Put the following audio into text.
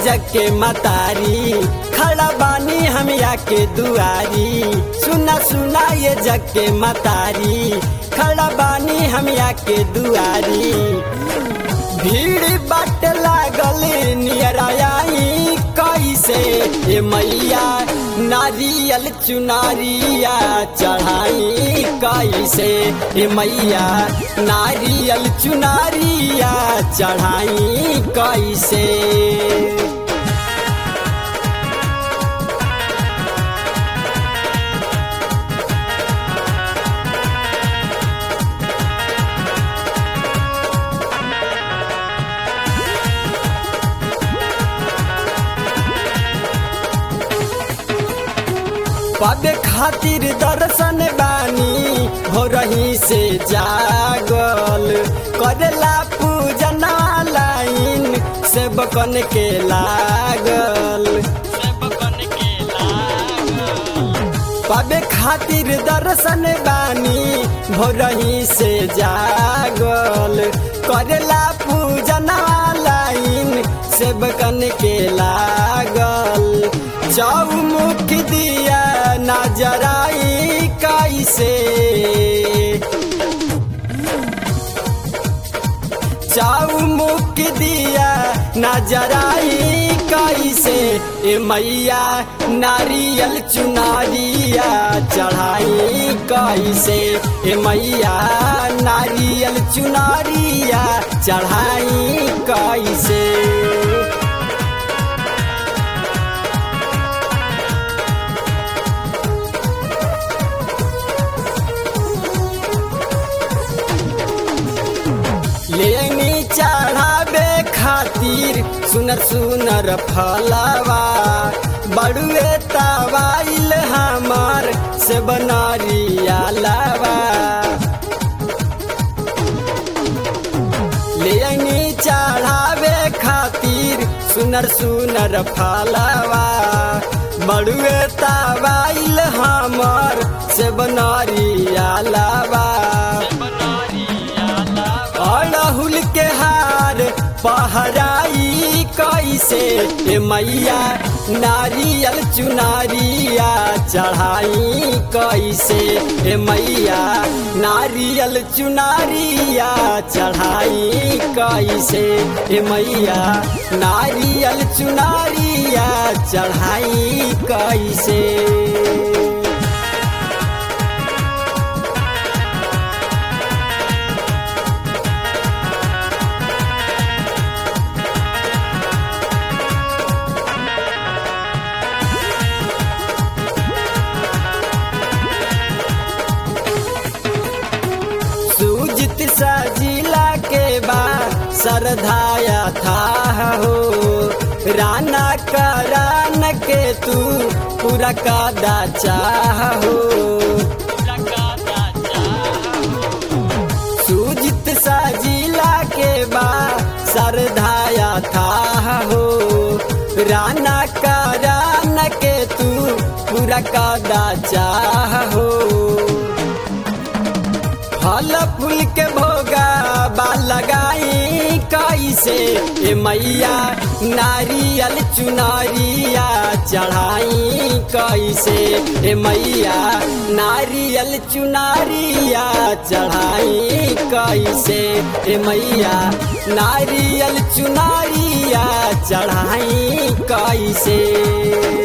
जग के मतारी खड़ा बानी हम के दुआरी सुना सुना ये जग के मतारी खड़ा बानी हम के दुआरी भीड़ बाट लागल नियराई कैसे ए मैया नारियल चुनारिया चढ़ाई कैसे ए मैया नारियल चुनारिया चढ़ाई कैसे पाबे खातिर दर्शन बानी हो रही से जागल करेला पूजना लाइन से बकन के लागल पाबे खातिर दर्शन बानी हो रही से जागल करेला पूजना लाइन से बकन के लागल चौमुख दिया नजराई कैसे चौमुख दिया नजराई कैसे ए मैया नारियल चुनारिया चढ़ाई कैसे ए मैया नारियल चुनारिया चढ़ाई कैसे लेनी चढ़ावे खातिर सुनर सुनर फलवा बड़ुए तवाइल हमार से बनरिया लवा लेनी चढ़ावे खातिर सुनर सुनर फलवा बड़ुए तवाइल हमार से बनरिया लवा अड़हुल के हार पहराई कैसे ए मैया नारियल चुनारिया चढ़ाई कैसे ए मैया नारियल चुनारिया चढ़ाई कैसे ए मैया नारियल चुनारिया चढ़ाई कैसे सूजित सजिला के बाद सरधाया था हो राना करान के तू पूरा कादा चाह हो सूजित सजिला के बाद सरधाया था हो राना करान के तू पूरा कादा चाह हो फल फूल के भोगा बा लगाई कैसे ए मैया नारियल चुनारिया चढ़ाई कैसे ए मैया नारियल चुनारिया चढ़ाई कैसे ए मैया नारियल चुनारिया चढ़ाई कैसे